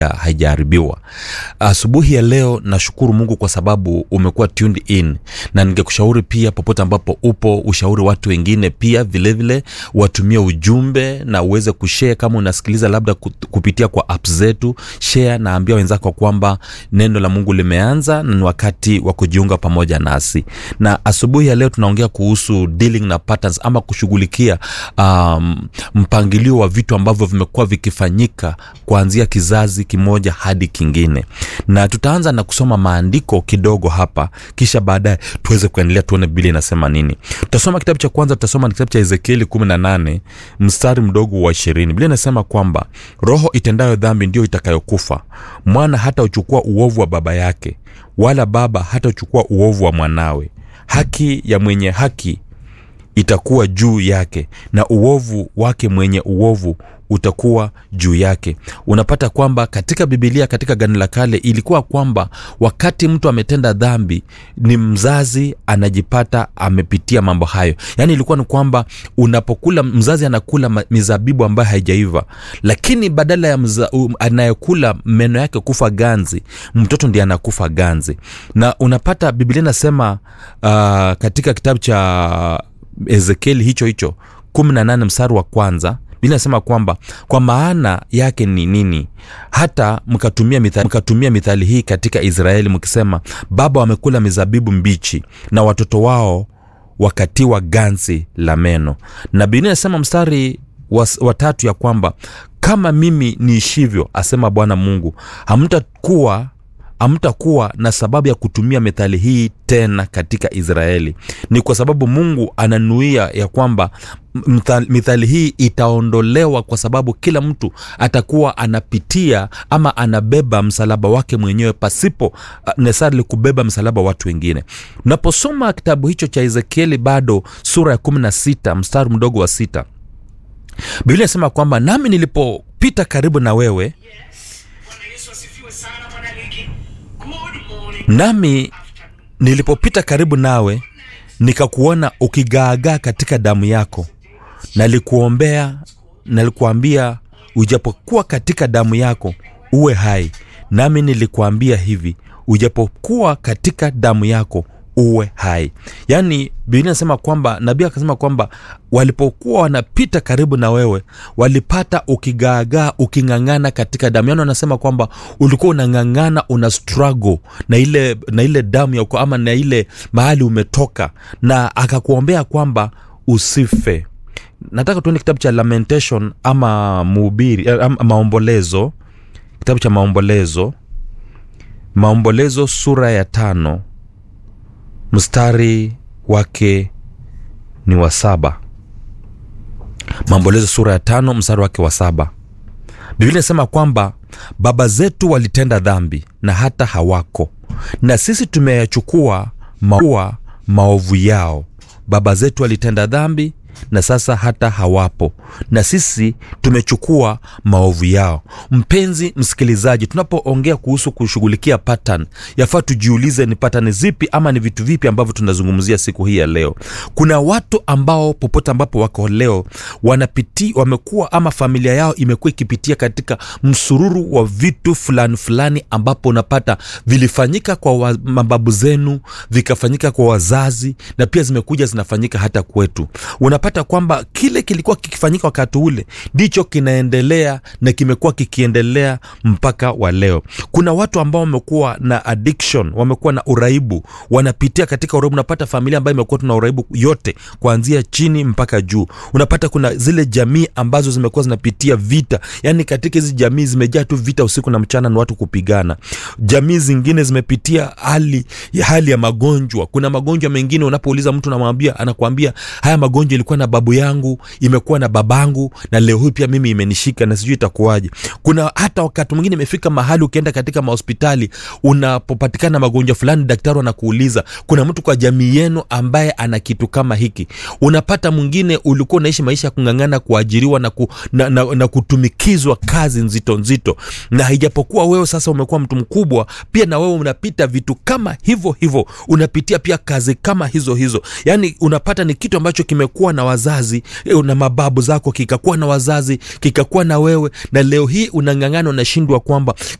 haijaharibiwa asubuhi ya leo nashukuru mungu kwa sababu umekuwa tuned in na ningekushauri pia popote ambapo upo ushauri watu wengine pia vilevile vile, watumie ujumbe na uweze kushare kama unasikiliza labda kupitia kwa app zetu share na ambia wenzako kwamba neno la mungu limeanza na ni wakati wa kujiunga pamoja nasi na asubuhi ya leo tunaongea kuhusu dealing na patterns ama kushughulikia um, mpangilio wa vitu ambavyo vimekuwa vikifanyika kuanzia kizazi kimoja hadi kingine na tutaanza na kusoma maandiko kidogo hapa kisha baadaye tuweze kuendelea tuone bili inasema nini tutasoma kitabu cha kwanza tutasoma ni kitabu cha ezekieli 18 mstari mdogo wa ishirini bili inasema kwamba roho itendayo dhambi ndiyo itakayokufa mwana hata uchukua uovu wa baba yake wala baba hata uchukua uovu wa mwanawe haki ya mwenye haki itakuwa juu yake na uovu wake mwenye uovu utakuwa juu yake unapata kwamba katika bibilia katika gani la kale ilikuwa kwamba wakati mtu ametenda dhambi ni mzazi anajipata amepitia mambo hayo yaani ilikuwa ni kwamba unapokula mzazi anakula mizabibu ambayo haijaiva lakini badala ya mza, um, anayekula meno yake kufa ganzi mtoto ndiye anakufa ganzi na unapata bibilia inasema uh, katika kitabu cha ezekieli hicho hicho 18 mstari wa kwanza bili nasema kwamba kwa maana yake ni nini hata mkatumia mithali, mkatumia mithali hii katika israeli mkisema baba wamekula mizabibu mbichi na watoto wao wakatiwa ganzi la meno na bili nasema mstari watatu ya kwamba kama mimi niishivyo asema bwana mungu hamtakuwa hamtakuwa na sababu ya kutumia methali hii tena katika israeli ni kwa sababu mungu ananuia ya kwamba mithali hii itaondolewa kwa sababu kila mtu atakuwa anapitia ama anabeba msalaba wake mwenyewe pasipo uh, nesarili kubeba msalaba watu wengine unaposoma kitabu hicho cha ezekieli bado sura ya 16 mstari mdogo wa sita biblia inasema kwamba nami nilipopita karibu na wewe nami nilipopita karibu nawe nikakuona ukigaagaa katika damu yako nalikuombea nalikuambia ujapokuwa katika damu yako uwe hai nami nilikuambia hivi ujapokuwa katika damu yako uwe hai yaani biblia inasema kwamba nabii akasema kwamba walipokuwa wanapita karibu na wewe walipata ukigaagaa uking'ang'ana katika damu yaani wanasema kwamba ulikuwa unang'ang'ana una struggle na ile na ile damu yako ama na ile mahali umetoka na akakuombea kwamba usife nataka tuende kitabu cha lamentation ama muhubiri ama maombolezo kitabu cha maombolezo maombolezo sura ya tano mstari wake ni wa saba maombolezo sura ya tano mstari wake wa saba biblia inasema kwamba baba zetu walitenda dhambi na hata hawako na sisi tumeyachukua maua maovu yao baba zetu walitenda dhambi na sasa hata hawapo na sisi tumechukua maovu yao mpenzi msikilizaji tunapoongea kuhusu kushughulikia pattern yafaa tujiulize ni patani zipi ama ni vitu vipi ambavyo tunazungumzia siku hii ya leo kuna watu ambao popote ambapo wako leo wanapiti wamekuwa ama familia yao imekuwa ikipitia katika msururu wa vitu fulani fulani ambapo unapata vilifanyika kwa wa, mababu zenu vikafanyika kwa wazazi na pia zimekuja zinafanyika hata kwetu unapata kwamba kile kilikuwa kikifanyika wakati ule ndicho kinaendelea na kimekuwa kikiendelea mpaka wa leo kuna watu ambao wamekuwa na addiction wamekuwa na uraibu wanapitia katika uraibu unapata familia ambayo imekuwa tuna uraibu yote kuanzia chini mpaka juu unapata kuna zile jamii ambazo zimekuwa zinapitia vita yaani katika hizi jamii zimejaa tu vita usiku na mchana ni watu kupigana jamii zingine zimepitia hali ya hali ya magonjwa kuna magonjwa mengine unapouliza mtu namwambia anakuambia haya magonjwa ilikuwa na babu yangu imekuwa na babangu na leo hii pia mimi imenishika na sijui itakuwaje kuna hata wakati mwingine imefika mahali ukienda katika mahospitali unapopatikana magonjwa fulani daktari anakuuliza kuna mtu kwa jamii yenu ambaye ana kitu kama hiki unapata mwingine ulikuwa unaishi maisha ya kung'ang'ana kuajiriwa na, ku, na, na, na kutumikizwa kazi nzito nzito na haijapokuwa wewe sasa umekuwa mtu mkubwa pia na wewe unapita vitu kama hivyo hivyo unapitia pia kazi kama hizo hizo yaani unapata ni kitu ambacho kimekuwa na na wazazi eh, na mababu zako kikakuwa na wazazi kikakuwa na wewe na leo hii unang'ang'ana unashindwa kwamba